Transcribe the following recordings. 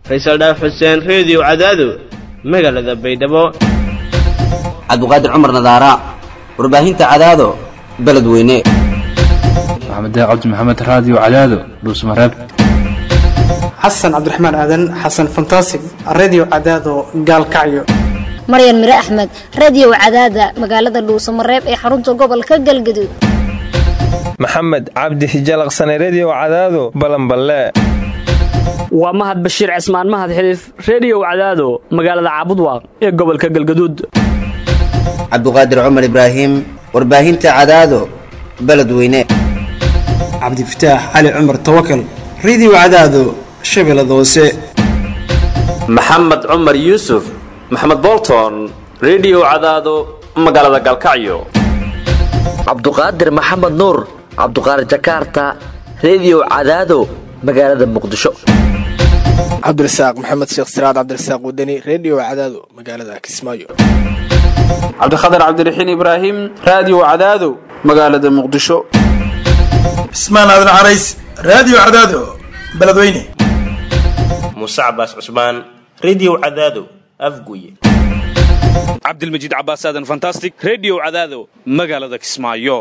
faysal dhaaf xuseen reediyo cadaado magaalada baydhabo cabdiqaadir cumar nadaara warbaahinta cadaado beledweyne maxamed cabdi maxamed raadiyo cadaado dhuusmareeb xasan cabdiraxmaan aadan xasan fantasig redio cadaado gaalkacyo maryan mire axmed radio cadaada magaalada dhuusamareeb ee xarunta gobolka galgaduud maxamed cabdi hijalaqsane redio cadaado balanballe waa mahad bashiir cismaan mahad xiliif reediyow cadaado magaalada caabudwaaq ee gobolka galgaduud cabdiqaadir cumar ibraahim warbaahinta cadaado beledweyne cabdifataax cali cumar tawakal redio cadaado shabeellada hoose maxamed cumar yuusuf maxamed bolton redio cadaado magaalada galkacyo cabduqaadir maxamed nuur cabduqaadir jakaarta redio cadaado magaalada muqdisho cabdirasaaq maxamed sheekh siraad cabdirasaaq wadani redio cadaado magaalada kismaayo cabdikhatar cabdiraxiin ibraahim raadiyo cadaado magaalada muqdisho cismaan aadan carays raadiyo cadaado beledweyne muuse cabaas cusmaan redio cadaado afguye cabdilmajiid cabaas aadan fantastic redio cadaado magaalada kismaayo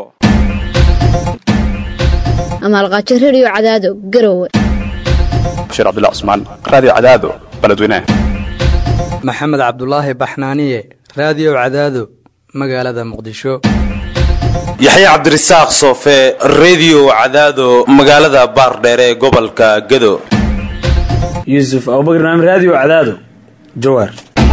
amaalqaajo redio cadaado garowe bashiir cabdilla cusmaan raadiyo cadaado beledweyne maxamed cabdulaahi baxnaaniye raadiyo cadaado magaalada muqdisho yaxya cabdirasaaq soofe redio cadaado magaalada baardheere ee gobolka gado yuusuf abubakr naam raadiyo cadaado jawaar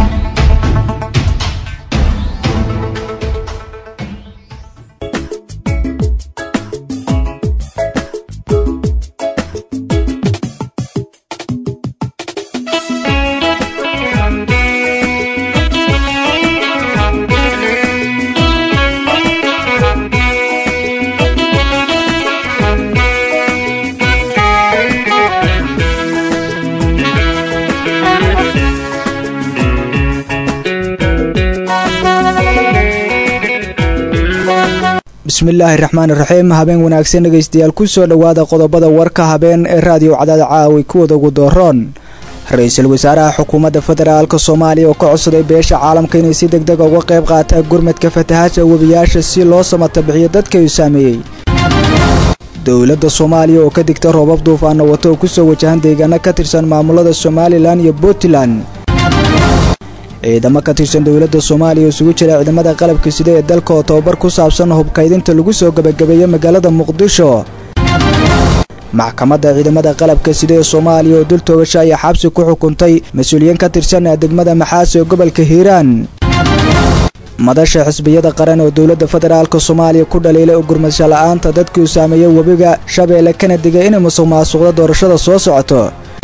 bismillaahi raxmaan iraxiim habeen wanaagsan dhegaystayaal ku soo dhowaada qodobada warka habeen ee raadiyo cadaada caawi kuwada ugu dooroon ra-iisul wasaaraha xukuumadda federaalk soomaaliya oo ka codsaday beesha caalamka inay si deg dega uga qayb qaataa gurmadka fatahaasha webiyaasha si loo samata bixiyo dadka uu saameeyey dowladda soomaaliya oo ka digta roobab duufaana wato oo kusoo wajahan deegaano ka tirsan maamulada somalilan iyo puntland ciidamo ka tirsan dowladda soomaaliya oo isugu jira ciidamada qalabka sida ee dalka oo tababar ku saabsan hubkaydinta lagu soo gebagabeeyo magaalada muqdisho maxkamadda ciidamada qalabka sida ee soomaaliya oo dul toogasho ayaa xabsi ku xukuntay mas-uuliyiin ka tirsan degmada maxaas ee gobolka hiiraan madasha xisbiyada qaran oo dowladda federaalk soomaaliya ku dhaliilay gurmadsho la'aanta dadkii uu saameeyey webiga shabeelle kana digay inay musuq maasuqda doorashada soo socoto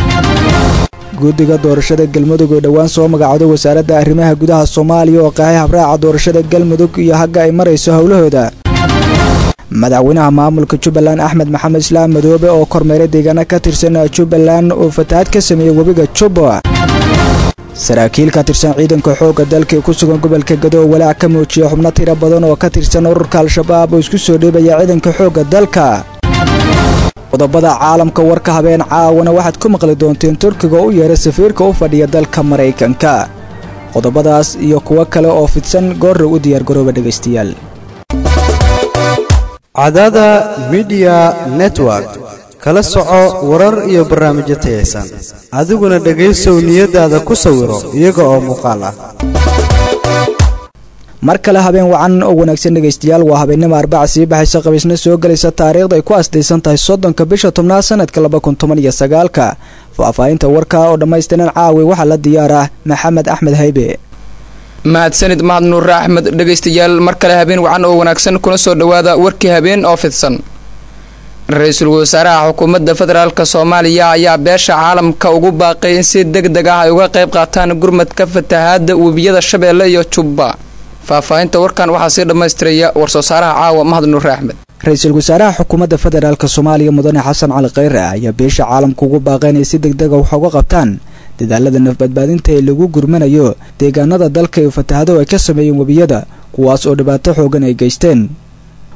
guddiga doorashada galmudug oo dhowaan soo magacooday wasaaradda arrimaha gudaha soomaaliya oo qahay habraaca doorashada galmudug iyo hagga ay marayso howlahooda madaxweynaha maamulka jubbaland axmed maxamed islaam madoobe oo kormeeray deegaano ka tirsan jubbaland oo fatahaad ka sameeyey webiga jubba saraakiil ka tirsan ciidanka xoogga dalka ee ku sugan gobolka gado oo walaac ka muujiya xubno tiro badan oo ka tirsan ururka al-shabaab oo isku soo dheebaya ciidanka xoogga dalka qodobada caalamka warka habeen caawana waxaad ku maqli doonteen turkiga oo u yeeray safiirka u fadhiya dalka maraykanka qodobadaas iyo kuwo kale oo fidsan goorra u diyaargarooba dhegaystayaal cadada midiya network kala soco warar iyo barnaamijyo tayaysan adiguna dhegaysow niyadaada ku sawiro iyaga oo muuqaal ah mar kale habeen wacan oo wanaagsan dhegaystayaal waa habeennimo arbaca sii baxaysa qabiisna soo gelaysa taariikhda ay ku asdaysan tahay soddonka bisha tobnaad sanadka laba kun toban iyo sagaalka faahfaahinta warka oo dhammaystiran caawi waxaa la diyaarah maxamed axmed haybe mahadsanid mahad nuure axmed dhegaystayaal mar kale habeen wacan oo wanaagsan kuna soo dhowaada warkii habeen oo fidsan ra-iisul wasaaraha xukuumadda federaalk soomaaliya ayaa beesha caalamka ugu baaqay in si deg deg ah ay uga qayb qaataan gurmadka fatahaada webiyada shabeelle iyo jubba faahfaahinta warkan waxaa sii dhammaystiraya war-soo saaraha caawa mahad nuure axmed ra-iisul wasaaraha xukuumadda federaalk soomaaliya mudane xasan cali kheyre ayaa beesha caalamka ugu baaqay inay si deg dega wax uga qabtaan dadaalada nafbadbaadinta ee lagu gurmanayo deegaanada dalka ee fatahado ay ka sameeyeen webiyada kuwaas oo dhibaato xoogan ay geysteen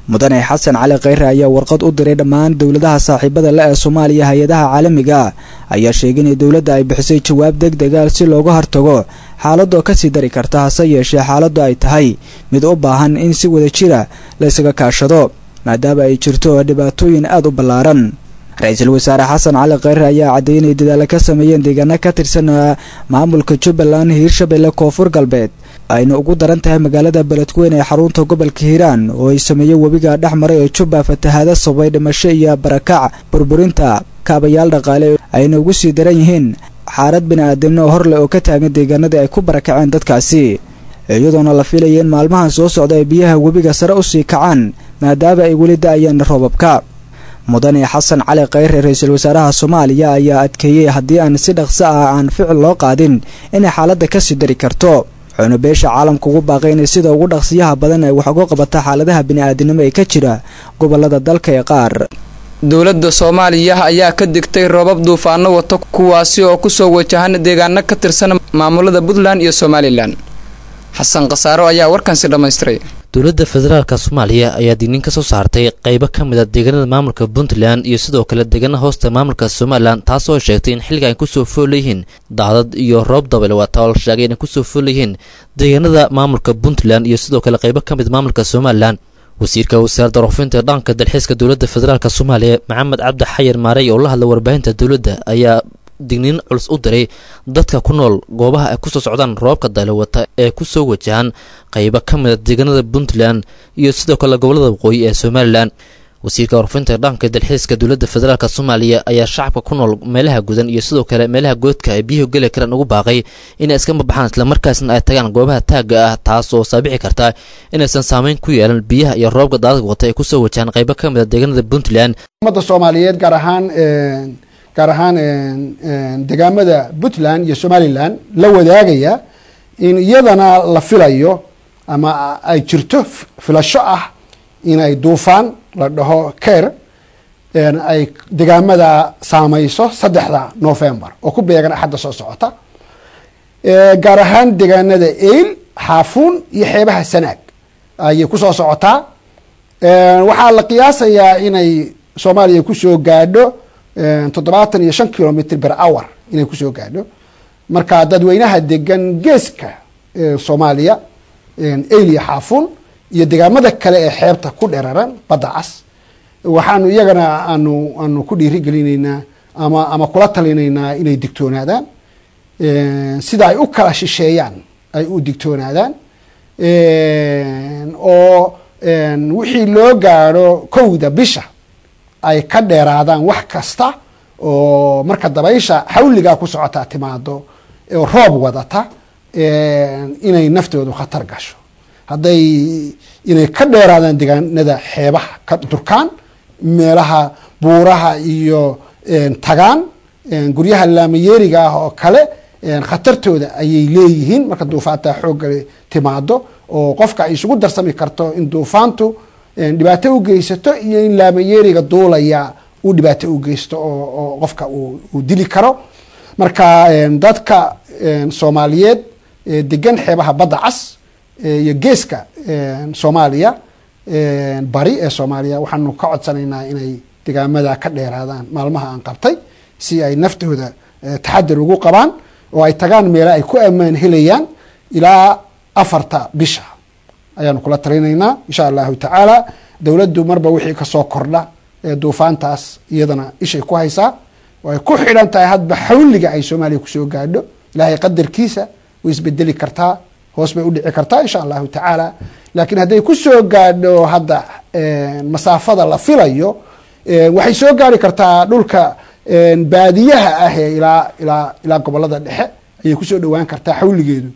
mudane xasan cali khayre ayaa warqad u diray dhammaan dowladaha saaxiibada le ee soomaaliya hay-adaha caalamiga ah ayaa sheegay in dowladda ay bixisay jawaab deg dega si looga hortago xaaladoo kasii dari karta hase yeeshee xaaladdu ay tahay mid u baahan in si wada jira la ysaga kaashado maadaama ay jirto dhibaatooyin aada u ballaaran ra-iisul wasaare xasan cali khayre ayaa caddeeyay inay dadaalo ka sameeyeen deegaano ka tirsan maamulka jubbaland hiirshabelle koonfur galbeed ayna ugu daran tahay magaalada beledweyne ee xarunta gobolka hiiraan oo ay sameeyey webiga dhex maray ee jubba fatahaada sababay dhimasho iyo barakac burburinta kaabayaal dhaqaale ayna ugu sii daran yihiin xaalad bini-aadamno horleh oo ka taagan deegaanadii ay ku barakaceen dadkaasi iyadoona la fiilaya in maalmahan soo socda ay biyaha webiga sare usii kacaan maadaama ay weli da-ayeen roobabka mudane xasan cali khayre ra-iisul wasaaraha soomaaliya ayaa adkeeyey haddii aan si dhaqso ah aan ficil loo qaadin inay xaaladda kasii dari karto wuxuuna beesha caalamka ugu baaqay inay sida ugu dhaqsiyaha badan ay wax uga qabata xaaladaha bini-aadinimo ee ka jira gobolada dalka ee qaar dowladda soomaaliya ayaa ka digtay roobab duufaano wata kuwaasi oo kusoo wajahan deegaano ka tirsan maamulada puntland iyo somalilan xasan khasaaro ayaa warkansi dhammaystiray dowladda federaalka soomaaliya ayaa digniin ka soo saartay qaybo ka mid a deegaanada maamulka puntland iyo sidoo kale deegaana hoosta maamulka somalilan taasoo sheegtay in xilliga ay kusoo fool leeyihiin daadad iyo roob dabel waata oo la sheegay inay kusoo fool leeyihiin deegaanada maamulka puntland iyo sidoo kale qaybo ka mid maamulka somalilan wasiirka wasaaradda warfinta dhanka dalxiiska dowladda federaalk soomaaliya maxamed cabdi xayar maarey oo la hadlay warbaahinta dowladda ayaa digniin culus u diray dadka ku nool goobaha ay kusoo socdaan roobka daylowata ee kusoo wajahan qaybo ka mid a deegaanada puntland iyo sidoo kale gobolada waqooyi ee somalilan wasiirka warfinta dhanka dalxiiska dowladda federaalk soomaaliya ayaa shacabka ku nool meelaha gudan iyo sidoo kale meelaha goodka ay biyuhu geli karaan ugu baaqay inay iska mabaxaan islamarkaasna ay tagaan goobaha taagga ah taas oo saabixi karta inaysan saameyn ku yeelan biyaha iyo roobka daadad wata ay kusoo wajahaan qaybo ka mid a deegaanada puntland ummadda soomaaliyeed gaar ahaan gaar ahaan degaamada puntland iyo somalilan la wadaagaya in iyadana la filayo ama ay jirto filasho ah inay duufaan la dhaho ker ay degaamada saameyso saddexda novembar oo ku beegan axadda soo socota gaar ahaan degaanada eil xaafuun iyo xeebaha sanaag ayay kusoo socotaa waxaa la qiyaasayaa inay soomaaliya kusoo gaadho toddobaatan iyo shan kilomitr ber hour inay kusoo gaadho marka dadweynaha degan geeska soomaaliya elia xaafuun iyo degaamada kale ee xeebta ku dheraran badda cas waxaanu iyagana aanu aanu ku dhiirigelinaynaa ama ama kula talinaynaa inay digtoonaadaan sida ay u kala shisheeyaan ay u digtoonaadaan oo wixii loo gaadho kowda bisha ay ka dheeraadaan wax kasta oo marka dabaysha xawligaa ku socotaa timaado oo roob wadata inay naftoodu khatar gasho hadday inay ka dheeraadaan degaanada xeebaha ka durkaan meelaha buuraha iyo tagaan guryaha laamayeeriga ah oo kale khatartooda ayay leeyihiin marka duufaanta xoogga timaado oo qofka ay isugu darsami karto in duufaantu dhibaato u geysato iyo in laamayeeriga duulaya uu dhibaato u geysto oo qofka uu dili karo marka dadka soomaaliyeed degan xeebaha badda cas iyo geeska soomaaliya bari ee soomaaliya waxaanu ka codsanaynaa inay degaamada ka dheeraadaan maalmaha aan qabtay si ay naftooda taxadir ugu qabaan oo ay tagaan meelo ay ku ammaan helayaan ilaa afarta bisha ayaanu kula talinaynaa insha allahu tacaala dowladdu marba wixii kasoo kordha ee duufaantaas iyadana ishay ku haysaa way ku xidhan tahay hadba xawliga ay soomaaliya kusoo gaadho ilaahay qadarkiisa way isbedeli kartaa hoos bay udhici kartaa insha allahu tacaala laakiin hadday kusoo gaadho hadda masaafada la filayo waxay soo gaari kartaa dhulka baadiyaha ah ee ilaa ilaa ilaa gobolada dhexe ayay kusoo dhowaan kartaa xawligeedu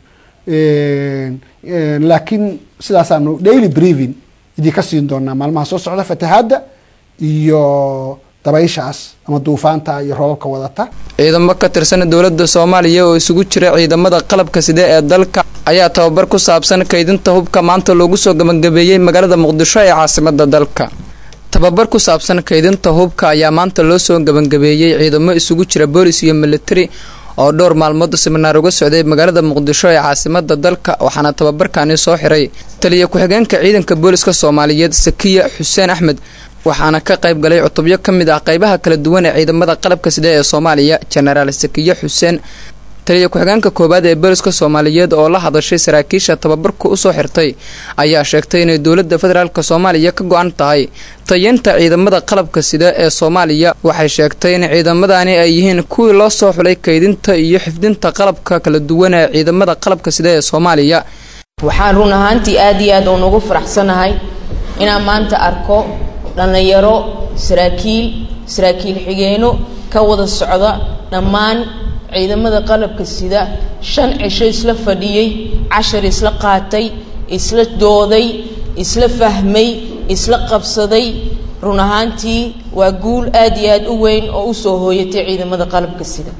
laakiin sidaasaanu daily brevin idinka siin doonaa maalmaha soo socda fatahaadda iyo dabayshaas ama duufaanta iyo roobabka wadata ciidamo ka tirsan dowladda soomaaliya oo isugu jira ciidamada qalabka side ee dalka ayaa tababar ku saabsan kaydinta hubka maanta loogu soo gabagabeeyey magaalada muqdisho ee caasimada dalka tababar ku saabsan kaydinta hubka ayaa maanta loo soo gabagabeeyey ciidamo isugu jira boolis iyo militari oo dhowr maalmood siminaar uga socday magaalada muqdisho ee caasimada dalka waxaana tababarkani soo xiray taliya ku-xigeenka ciidanka booliska soomaaliyeed sakiya xuseen axmed waxaana ka qayb galay cutubyo ka mid ah qaybaha kala duwan ee ciidamada qalabka sida ee soomaaliya jenaraal sakiye xuseen taliya ku-xigeenka koowaad ee booliska soomaaliyeed oo la hadashay saraakiisha tababarku usoo xirtay ayaa sheegtay inay dowladda federaalk soomaaliya ka go-an tahay tayeynta ciidamada qalabka sida ee soomaaliya waxay sheegtay in ciidamadani ay yihiin kuwii loo soo xulay kaydinta iyo xifdinta qalabka kala duwan ee ciidamada qalabka sida ee soomaaliya waxaan run ahaantii aad iyo aad uun ugu faraxsanahay inaan maanta arko dhallinyaro saraakiil saraakiil xigeeno ka wada socda dhammaan ciidamada qalabka sida shan cisho isla fadhiyey cashar isla qaatay isla dooday isla fahmay isla qabsaday run ahaantii waa guul aad iyo aad u weyn oo usoo hooyatay ciidamada qalabka sida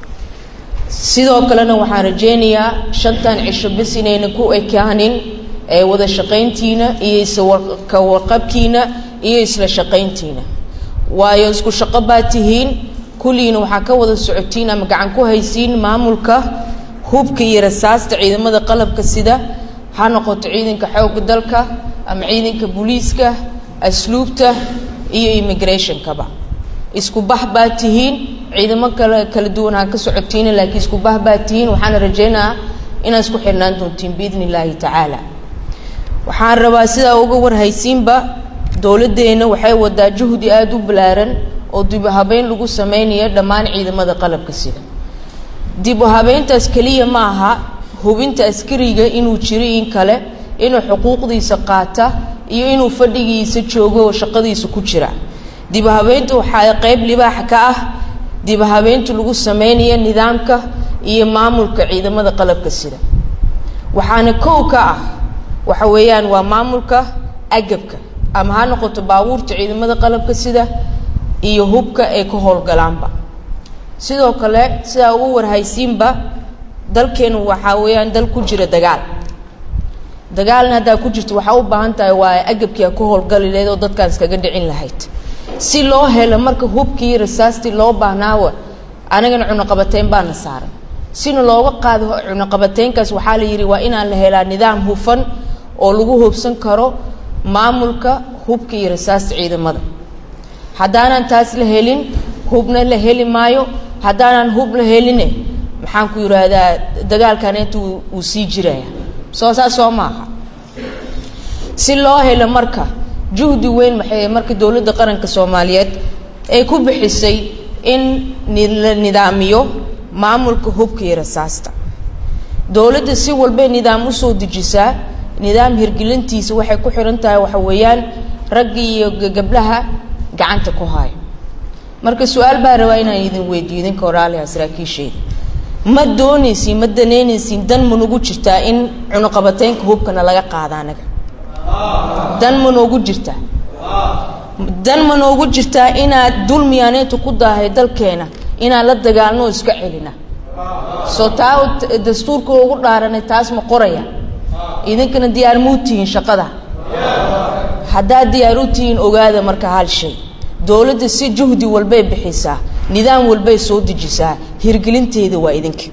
sidoo kalena waxaan rajaynayaa shantan cisho bes inayna ku ekaanin ee wada shaqayntiina iyo iska warqabkiina iyo isla shaqayntiina waayo isku shaqo baa tihiin kulliina waxaa ka wada socotiin ama gacan ku haysiin maamulka hubka iyo rasaasta ciidamada qalabka sida ha noqoto ciidanka xoogga dalka ama ciidanka booliiska asluubta iyo immigrationkaba isku bax baa tihiin ciidamo kale kala duwan ha ka socotiina laakiin isku bax baa tihiin waxaana rajaynayaa inaad isku xirnaan doontiin biidni illaahi tacaala waxaan rabaa sidaa uga warhaysiinba dowladdeena waxay wadaa juhdi aada u ballaaran oo dib u habeyn lagu sameynayo dhammaan ciidamada qalabka sida dib u habeyntaas keliya ma aha hubinta askariga inuu jiro in kale inuu xuquuqdiisa qaata iyo inuu fadhigiisa joogo oo shaqadiisa ku jira dib u habeynta waxaa qeyb libaax ka ah dib u habeynta lagu sameynayo nidaamka iyo maamulka ciidamada qalabka sida waxaana kow ka ah waxa weeyaan waa maamulka agabka ama ha noqoto baabuurta ciidamada qalabka sida iyo hubka ay ka howlgalaanba sidoo kale sidaa ugu warhaysiinba dalkeenu waxaa weeyaan dal ku jira dagaal dagaalna haddaa ku jirto waxaa u baahan tahay waa agabkii a ka howlgali lahayd oo dadkaan iskaga dhicin lahayd si loo helo marka hubkii rasaastii loo baahnaawa anagana cunuqabateyn baana saaran sina looga qaado cunuqabateynkaas waxaa la yidhi waa inaan la helaa nidaam hufan oo lagu hubsan karo maamulka hubka iyo rasaasta ciidamada haddaanan taas la helin hubna la heli maayo haddaanan hub la heline maxaan ku yidhaahdaa dagaalkan inta wuu sii jiraya soo saas soo maaha si loo helo marka juhdi weyn maxay marka dowladda qaranka soomaaliyeed ay ku bixisay in la nidaamiyo maamulka hubka iyo rasaasta dowladda si walbay nidaam usoo dejisaa nidaam hirgelintiisa waxay ku xiran tahay waxa weeyaan ragga iyo gabdhaha gacanta ku haayo marka su-aal baa rabaa inaan idin weydiyo idinka oraaliha saraakiisheeda ma doonaysiin ma danaynaysiin dan ma nagu jirtaa in cunuqabateynka hubkana laga qaada anaga dan ma noogu jirtaa dan ma noogu jirtaa inaad dulmiyaaneynta ku daahay dalkeena inaan la dagaalno oo iska celina soo taa dastuurka ugu dhaaranay taas ma qoraya idinkana diyaar muu tihiin shaqada haddaad diyaar u tihiin ogaada marka hal shay dowladda si juhdi walbay bixisaa nidaam walbay soo dejisaa hirgelinteeda waa idinka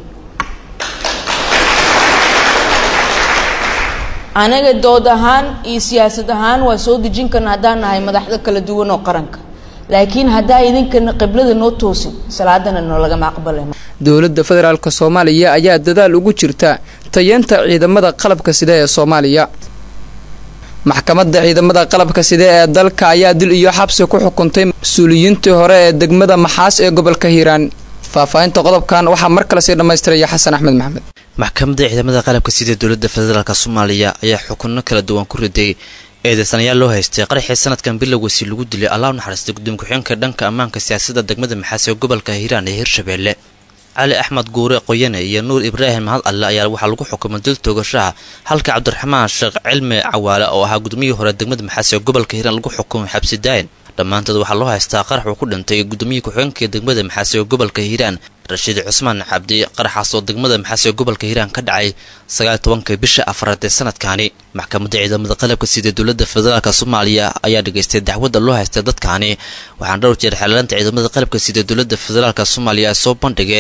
anaga dood ahaan iyo siyaasad ahaan waa soo dejin karna haddaan nahay madaxda kala duwan oo qaranka laakiin haddaa idinkana qiblada noo toosin salaadana noolagama aqbalay dowladda federaalk soomaaliya ayaa dadaal ugu jirta tayeenta ciidamada qalabka sida ee soomaaliya maxkamadda ciidamada qalabka sida ee dalka ayaa dil iyo xabsi ku xukuntay mas-uuliyiintii hore ee degmada maxaas ee gobolka hiiraan faahfaahinta qodobkan waxaa mar kale sii dhammaystiraya xasan axmed maxamed maxkamadda ciidamada qalabka sida dowladda federaalk soomaaliya ayaa xukunno kala duwan ku riday eedeysanayaal loo haystay qaraxii sanadkan bilowgiisii lagu dilay allah u naxariistay gudoomiye ku-xigeenka dhanka ammaanka siyaasadda degmada maxaas ee gobolka hiiraan ee hirshabeelle cali axmed guure qoyane iyo nuur ibraahim mahad alle ayaa waxaa lagu xukumay dil toogashaha halka cabdiraxmaan sheekh cilmi cawaale oo ahaa gudoomiyihii hore degmada maxaas ee gobolka hiiraan lagu xukumay xabsi daayin dhammaantood waxaa loo haystaa qarax uu ku dhintay gudoomiyihii ku-xigeenka degmada maxaas ee gobolka hiiraan rashiid cusmaan cabdi qaraxaas oo degmada maxaas ee gobolka hiiraan ka dhacay sagaal tobanka bisha afraad ee sanadkaani maxkamadda ciidamada qalabka sida dowladda federaalk soomaaliya ayaa dhageystay dacwadda loo haystay dadkaani waxaana dhowr jeer xeelalaanta ciidamada qalabka sida dowladda federaalk soomaaliya ay soo bandhigeen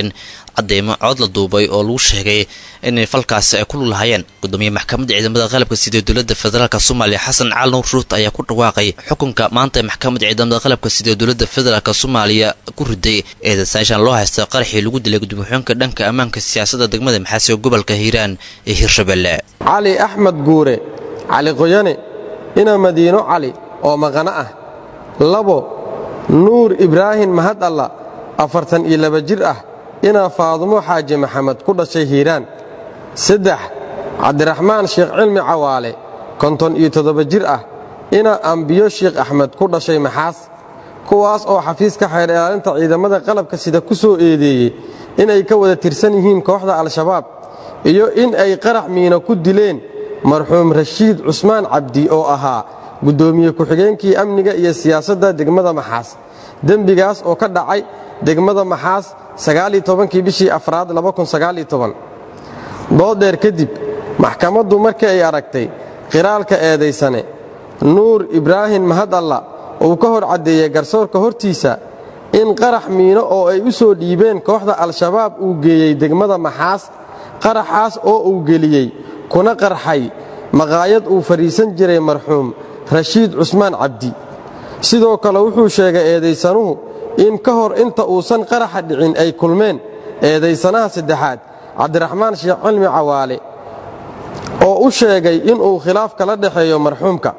cadeymo cod la duubay oo lagu sheegay inay falkaasi ay ku lug lahaayeen gudoomiye maxkamadda ciidamada qalabka sida dowladda federaalk soomaaliya xasan cali nuur ruut ayaa ku dhawaaqay xukunka maanta ee maxkamadda ciidamada qalabka sida dowladda federaalk soomaaliya ku riday eedasaashan loo haysta qaraxii lagu dilay gudoomiye-xigeenka dhanka ammaanka siyaasadda degmada maxaasi ee gobolka hiiraan ee hirshabelle cali axmed guure cali qoyane ina madiino cali oo maqano ah labo nuur ibraahim mahad alla afartan iyo laba jir ah inaa faadumo xaaji maxamed ku dhashay hiiraan saddex cabdiraxmaan sheekh cilmi cawaale konton iyo toddoba jir ah inaa ambiyo sheekh axmed ku dhashay maxaas kuwaas oo xafiiska xeer ilaalinta ciidamada qalabka sida ku soo eedeeyey inay ka wada tirsan yihiin kooxda al-shabaab iyo in ay qarax miino ku dileen marxuum rashiid cusmaan cabdi oo ahaa guddoomiye ku-xigeenkii amniga iyo siyaasadda degmada maxaas dembigaas oo ka dhacay degmada maxaas kii bishii afraad dooddheer kadib maxkamaddu markii ay aragtay qiraalka eedaysane nuur ibraahim mahad alla uu ka hor caddeeyey garsoorka hortiisa in qarax miino oo ay u soo dhiibeen kooxda al-shabaab uu geeyey degmada maxaas qaraxaas oo uu geliyey kuna qarxay maqaayad uu fadhiisan jiray marxuum rashiid cusmaan cabdi sidoo kale wuxuu sheegay eedaysanuhu in ka hor inta uusan qaraxa dhicin ay kulmeen eedaysanaha saddexaad cabdiraxmaan sheekh cilmi cawaale oo u sheegay inuu khilaaf kala dhexeeyo marxuumka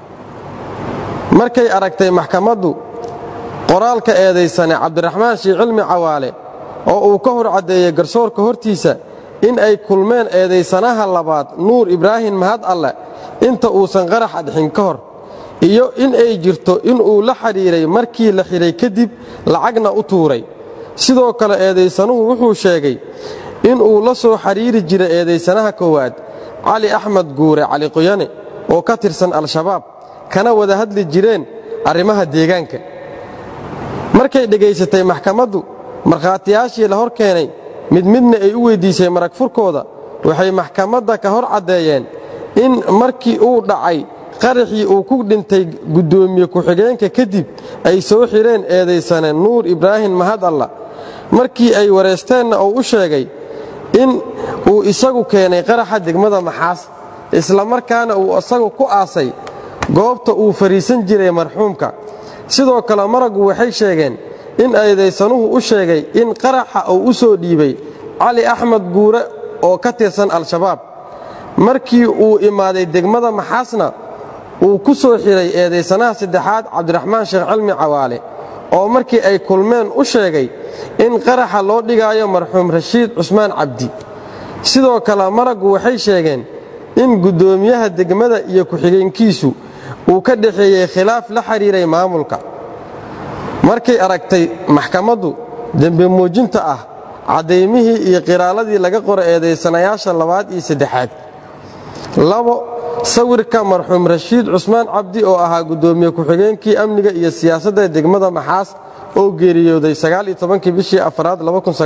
markay aragtay maxkamaddu qoraalka eedaysane cabdiraxmaan sheekh cilmi cawaale oo uu ka hor caddeeyey garsoorka hortiisa in ay kulmeen eedaysanaha labaad nuur ibraahim mahad alle inta uusan qaraxa dhixin ka hor iyo in ay jirto inuu la xidhiiray markii la xidhay kadib lacagna u tuuray sidoo kale eedaysanuhu wuxuu sheegay inuu la soo xidhiiri jiray eedaysanaha koowaad cali axmed guure cali qoyane oo ka tirsan al-shabaab kana wada hadli jireen arrimaha deegaanka markay dhegaysatay maxkamaddu markhaatiyaashii la hor keenay mid midna ay u weyddiisay marag furkooda waxay maxkamadda ka hor caddeeyeen in markii uu dhacay qaraxii uu ku dhintay guddoomiye ku-xigeenka kadib ay soo xidheen eedaysane nuur ibraahim mahad alla markii ay wareysteenna uu u sheegay in uu isagu keenay qaraxa degmada maxaas isla markaana uu isagu ku aasay goobta uu fadhiisan jiray marxuumka sidoo kale maraggu waxay sheegeen in eedaysanuhu u sheegay in qaraxa uu u soo dhiibay cali axmed guure oo ka tirsan al-shabaab markii uu imaaday degmada maxaasna uu ku soo xidhay eedaysanaha saddexaad cabdiraxmaan sheekh cilmi cawaale oo markii ay kulmeen u sheegay in qaraxa loo dhigaayo marxuum rashiid cusmaan cabdi sidoo kale maraggu waxay sheegeen in guddoomiyaha degmada iyo ku-xigeenkiisu uu ka dhexeeyey khilaaf la xidhiiray maamulka markay aragtay maxkamaddu dembi muujinta ah caddaymihii iyo qiraaladii laga qoro eedaysanayaasha labaad iyo saddexaad labo sawirka marxuum rashiid cusmaan cabdi oo ahaa guddoomiye ku-xigeenkii amniga iyo siyaasadda degmada maxaas oo geeriyooday kii bishii afraad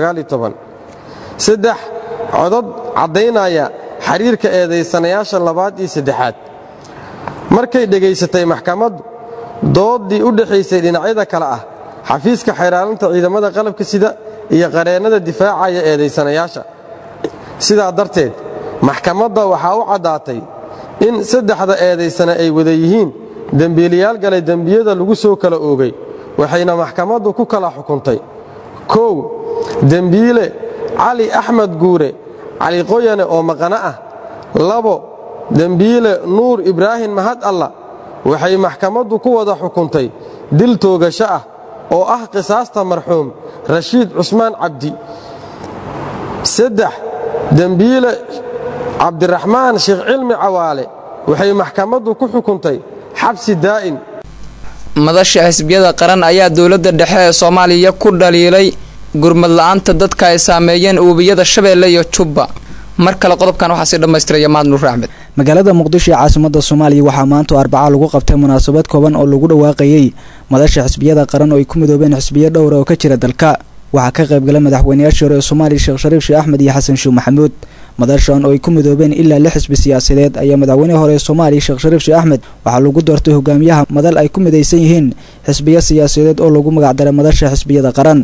saddex codod caddaynaya xiriirka eedaysanayaasha labaad iyo saddexaad markay dhegaysatay maxkamaddu dooddii u dhexaysay dhinacyada kale ah xafiiska xeeraalinta ciidamada qalabka sida iyo qareennada difaacaya eedaysanayaasha sidaa darteed maxkamadda waxaa u caddaatay in saddexda eedaysana ay wada yihiin dembiilayaal galay dembiyada lagu soo kala oogay waxayna maxkamaddu ku kala xukuntay kow dembiile cali axmed guure cali qoyane oo maqano ah labo dembiile nuur ibraahim mahad alla waxay maxkamaddu ku wada xukuntay dil toogasho ah oo ah qisaasta marxuum rashiid cusmaan cabdi saddex dembiile cabdiraxmaan sheekh cilmi cawaale waxay maxkamaddu ku xukuntay xabsi daa'im madasha xisbiyada qaran ayaa dowladda dhexe ee soomaaliya ku dhaliilay gurmad la-aanta dadka ay saameeyeen uubiyada shabeelle iyo jubba mar kale qodobkan waxaa sii dhammaystiraya mahad nuur axmed magaalada muqdisho ee caasimada soomaaliya waxaa maanta arbaca lagu qabtay munaasabad kooban oo lagu dhawaaqayey madasha xisbiyada qaran oo ay ku midoobeen xisbiyo dhowra oo ka jira dalka waxaa ka qaybgala madaxweynayaashii hore ee soomaaliya sheekh shariif sheekh axmed iyo xasan sheekh maxamuud madashan oo ay ku midoobeen ilaa lix xisbi siyaasadeed ayaa madaxweynihii hore ee soomaaliya sheekh shariif sheekh axmed waxaa lagu doortay hogaamiyaha madal ay ku midaysan yihiin xisbiyo siyaasadeed oo lagu magacdaray madasha xisbiyada qaran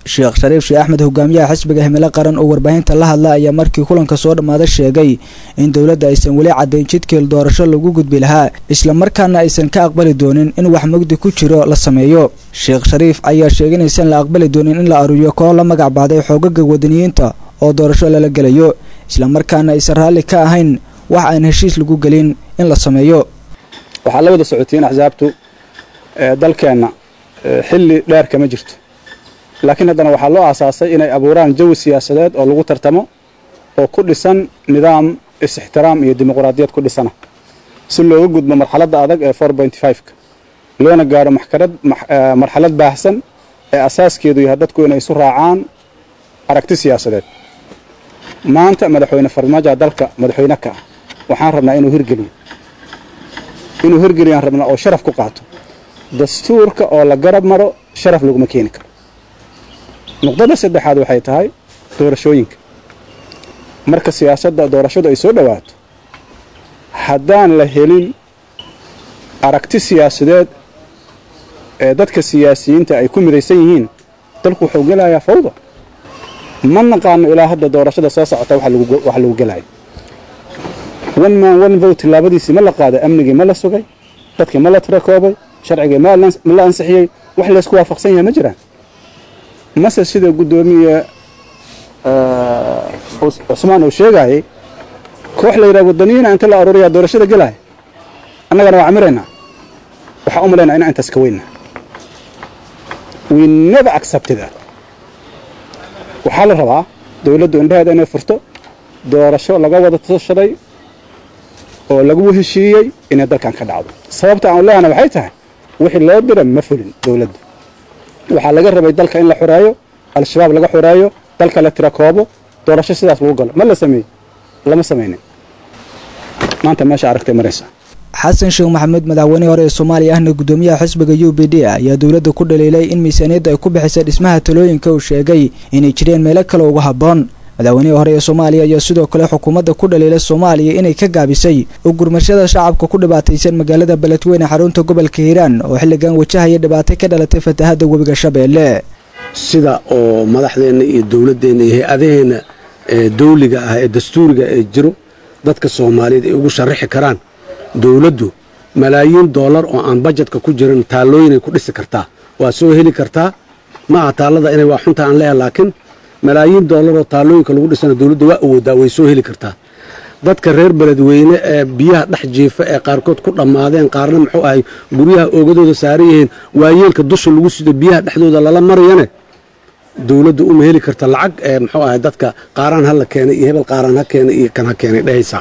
sheekh shariif sheekh axmed hogaamiyaha xisbiga himilo qaran oo warbaahinta la hadla ayaa markii kulanka soo dhammaada sheegay in dowladda aysan weli caddayn jidkeel doorasho lagu gudbi lahaa islamarkaana aysan ka aqbali doonin in wax mugdi ku jiro la sameeyo sheekh shariif ayaa sheegay inaysan la aqbali doonin in la aruuriyo koox la magac baxday xoogaga wadaniyiinta oo doorasho lala gelayo islamarkaana aysan raalli ka ahayn wax aan heshiis lagu gelin in la sameeyo waxaad la wada socotiin axsaabtu dalkeenna xilli dheer kama jirto laakiin haddana waxaa loo aasaasay inay abuuraan jawi siyaasadeed oo lagu tartamo oo ku dhisan nidaam is-ixtiraam iyo dimuqraadiyad ku dhisana si looga gudbo marxaladda adag ee ka loona gaadho marxalad baahsan ee asaaskeedu yahay dadku inay isu raacaan aragti siyaasadeed maanta madaxweyne farmaajo dalka madaxweyne ka ah waxaan rabnaa inuu hirgeliyo inuu hirgeliyaan rabnaa oo sharaf ku qaato dastuurka oo la garab maro sharaf laguma keeni karo nuqdada saddexaad waxay tahay doorashooyinka marka siyaasadda doorashadu ay soo dhowaato haddaan la helin aragti siyaasadeed ee dadka siyaasiyiinta ay ku midaysan yihiin dalku wuxuu gelayaa fawda ma naqaano ilaa hadda doorashada soo socota wax lagu gelayo one man one vote tilaabadiisii ma la qaaday amnigii ma la sugay dadkii ma la tirakoobay sharcigii ma la ansixiyey wax laysku waafaqsan yahay ma jiraan mase sida guddoomiye cusmaan uu sheegayay koox la yidhaha wadaniyiina inta la aruuriyaa doorashada gelaya annagana waa camiraynaa waxaa u malaynaa inaan intaas ka weyna we never accepted that waxaa la rabaa dowladdu indhaheeda inay furto doorasho laga wada tashaday oo lagu heshiiyey inay dalkan ka dhacdo sababta aan leehana waxay tahay wixii loo dira ma fulin dowladda waxaa laga rabay dalka in la xoreeyo al-shabaab laga xoreeyo dalka la tira koobo doorasho sidaas lagu galo ma la sameeyey lama samaynin maanta meesha aragtay maraysa xasan sheekh maxamuud madaxweynihii hore ee soomaaliya ahna guddoomiyaha xisbiga u b d ayaa dowladda ku dhaliilay in miisaaniyadda ay ku bixisay dhismaha talooyinka uu sheegay inay jireen meelo kale uga habboon madaxweynihii hore ee soomaaliya ayaa sidoo kale xukuumadda ku dhaliilay soomaaliya inay ka gaabisay u gurmashada shacabka ku dhibaataysan magaalada beledweyne xarunta gobolka hiiraan oo xilligan wajahaya dhibaato ka dhalatay fatahadda webiga shabeelle sida oo madaxdeenna iyo dowladdeenna iyo hay-adaheenna ee dawliga ah ee dastuuriga ee jiro dadka soomaaliyeed ay ugu sharaxi karaan dowladdu malaayiin doolar oo aan bajetka ku jirin taallooyinay ku dhisi kartaa waa soo heli kartaa ma aha taallada inay waa xunta aan leeyahay laakiin malaayiin doolar oo taallooyinka lagu dhisana dowladda waa awoodaa way soo heli kartaa dadka reer beledweyne ee biyaha dhex jiifa ee qaarkood ku dhammaadeen qaarna muxuu ahay guryaha oogadooda saaran yihiin waayeelka dusha lagu sido biyaha dhexdooda lala marayane dowladda uma heli karta lacag ee muxuu ahay dadka qaaraan ha la keenay iyo hebel qaaraan ha keenay iyo kan ha keenay dhehaysaa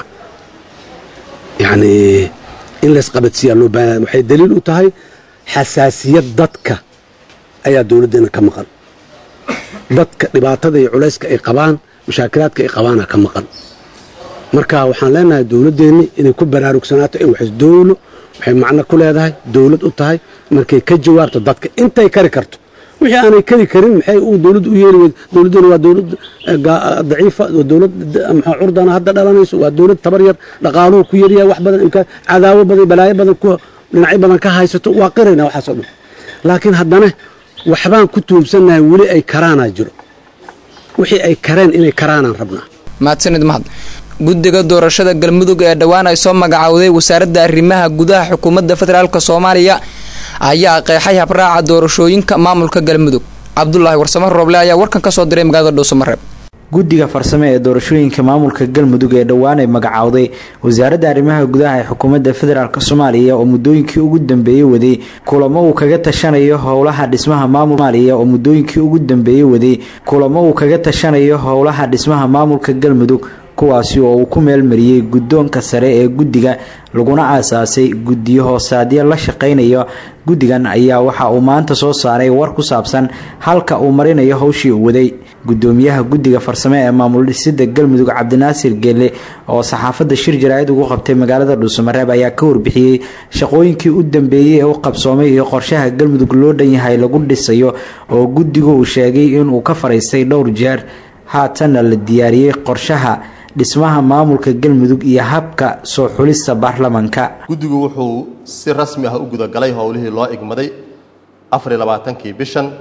yacnii in laysqabadsiiyaa loo baahan waxay daliil u tahay xasaasiyad dadka ayaa dowladdeena ka maqan dadka dhibaatada iyo culayska ay qabaan mashaakilaadka ay qabaana ka maqan marka waxaan leenahay dowladdeenni inay ku baraarugsanaato in wax dowlo waxay macno ku leedahay dowlad u tahay markay ka jawaabto dadka intay kari karto wixii aanay kari karin maxay uu dowladdu u yeeli weyd dowladdeena waa dowlad daciifa waa dowlad maxaa curdana hadda dhalanayso waa dowlad tabar yar dhaqaaluhu ku yaryahay wax badan imka cadaawo badan balaayo badan ku dhinacyo badan ka haysato waa qirayna waxaasoo dhan laakiin haddana waxbaan ku tuubsannahay weli ay karaanaa jiro wixii ay kareen inay karaanaan rabnaa mahadsanid mahad guddiga doorashada galmudug ee dhowaan ay soo magacowday wasaaradda arrimaha gudaha xukuumadda federaalk soomaaliya ayaa qeexay habraaca doorashooyinka maamulka galmudug cabdulaahi warsamo rooble ayaa warkan ka soo diray magaalada dhuusamareeb guddiga farsame ee doorashooyinka maamulka galmudug ee dhowaan ay magacowday wasaaradda arrimaha gudaha ee xukuumadda federaalk soomaaliya oo muddooyinkii ugu dambeeyey waday kulamo uu kaga tashanayo howlaha dhismaha maamul soomaaliya oo muddooyinkii ugu dambeeyey waday kulamo uu kaga tashanayo howlaha dhismaha maamulka galmudug kuwaasi oo uu ku meelmariyey guddoonka sare ee guddiga laguna aasaasay guddiyo hoosaadyo la shaqaynayo guddigan ayaa waxa uu maanta soo saaray war ku saabsan halka uu marinayo howshii uu waday gudoomiyaha guddiga farsame ee maamul dhisida galmudug cabdinaasir geelle oo saxaafadda shir jaraa'id ugu qabtay magaalada dhuusamareeb ayaa ka warbixiyey shaqooyinkii u dambeeyey ee u qabsoomay iyo qorshaha galmudug loo dhan yahay lagu dhisayo oo guddigu uu sheegay inuu ka fariistay dhowr jeer haatanna la diyaariyey qorshaha dhismaha maamulka galmudug iyo habka soo xulista baarlamanka guddigu wuxuu si rasmi ah u gudagalay howlihii loo igmaday afariy labaatankii bishan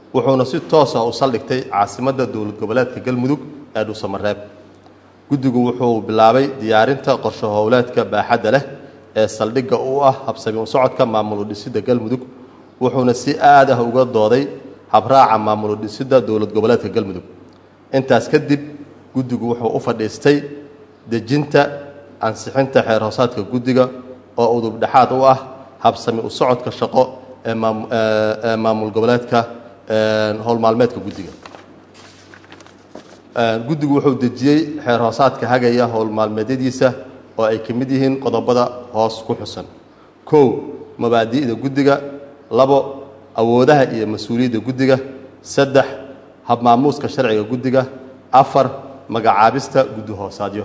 wuxuuna si toosa u saldhigtay caasimadda dowlad goboleedka galmudug ee dhuusamareeb guddigu wuxuu bilaabay diyaarinta qorshe howleedka baaxadda leh ee saldhigga u ah habsami u socodka maamul udhisidda galmudug wuxuuna si aad ah uga dooday habraaca maamul udhisidda dowlad goboleedka galmudug intaas kadib guddigu wuxuu u fadhiistay dejinta ansixinta xeer hoosaadka guddiga oo udub dhexaad u ah habsami u socodka shaqo ee maamul goboleedka howl maalmeedka guddiga guddigu wuxuu dejiyey xeer hoosaadka hagaya howl maalmeedyadiisa oo ay ka mid yihiin qodobada hoos ku xusan kow mabaadi'da guddiga labo awoodaha iyo mas-uuliyadda guddiga saddex habmaamuuska sharciga guddiga afar magacaabista guddi hoosaadyo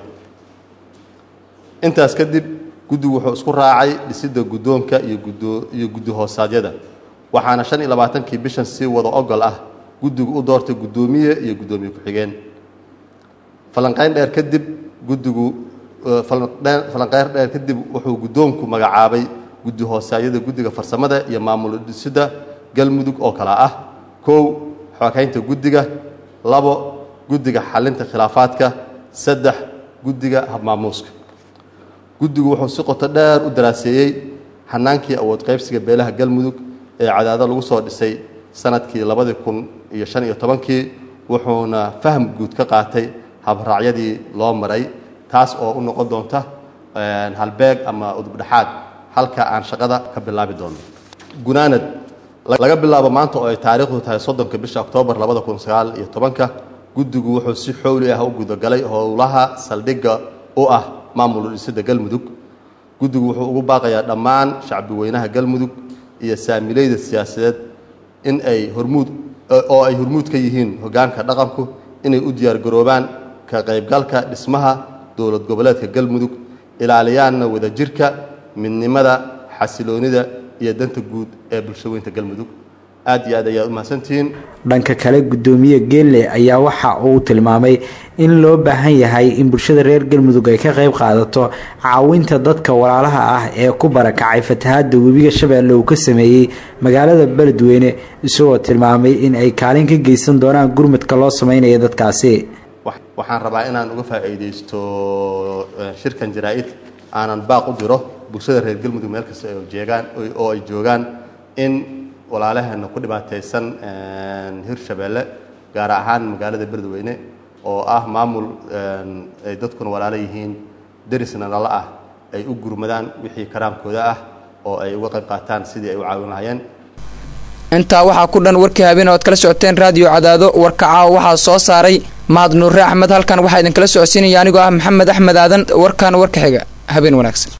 intaas kadib guddigu wuxuu isku raacay dhisidda guddoonka iyo guddi hoosaadyada waxaana shan iyo labaatankii bishan si wada ogol ah guddigu u doortay guddoomiye iyo guddoomiye ku-xigeen falanqayn dheer kadib guddigu falanqeyn dheer kadib wuxuu guddoonku magacaabay guddi hoosaadyada guddiga farsamada iyo maamul dhisidda galmudug oo kale ah kow xookaynta guddiga labo guddiga xalinta khilaafaadka saddex guddiga habmaamuuska guddigu wuxuu si qoto dheer u daraaseeyey xanaankii awood qaybsiga beelaha galmudug ee cadaado lagu soo dhisay sanadkii labadii kun iyo shan iyo tobankii wuxuuna faham guud ka qaatay habraacyadii loo maray taas oo u noqon doonta halbeeg ama udubdhexaad halka aan shaqada ka bilaabi doono gunaanad laga bilaabo maanta oo ay taariikhdu tahay soddonka bisha oktoobar labada kun sagaal iyo tobanka guddigu wuxuu si xowli ah u gudagalay howlaha saldhigga u ah maamul dhisidda galmudug guddigu wuxuu ugu baaqayaa dhammaan shacbi weynaha galmudug iyo saamileyda siyaasadeed in ay hormuud oo ay hormuud ka yihiin hoggaanka dhaqanku inay u diyaargaroobaan ka qaybgalka dhismaha dowlad goboleedka galmudug ilaaliyaanna wadajirka midnimada xasiloonida iyo danta guud ee bulshaweynta galmudug aad iyo aad ayaad u mahadsantihiin dhanka kale guddoomiye geelle ayaa waxa uu tilmaamay in loo baahan yahay in bulshada reer galmudug ay ka qayb qaadato caawinta dadka walaalaha ah ee ku barakacay fatahaada webiga shabeelle uu ka sameeyey magaalada beledweyne isagoo tilmaamay in ay kaalin ka geysan doonaan gurmadka loo sameynaya dadkaasi waxaan rabaa inaan uga faa'iidaysto shirkan jaraa-id aanan baaq u diro bulshada reer galmudug meel kasta oo jeegaan oo ay joogaan in walaalaheena ku dhibaataysan hirshabeelle gaar ahaan magaalada beledweyne oo ah maamul ay dadkuna walaalo yihiin derisna nala ah ay u gurmadaan wixii karaamkooda ah oo ay uga qayb qaataan sidii ay u caawin lahayeen intaa waxaa ku dhan warkii habeen ood kala socoteen raadiyo cadaado warka caawa waxaa soo saaray mahad nuure axmed halkan waxaa idinkala socodsiinaya anigoo ah maxamed axmed aadan warkan warka xiga habeen wanaagsan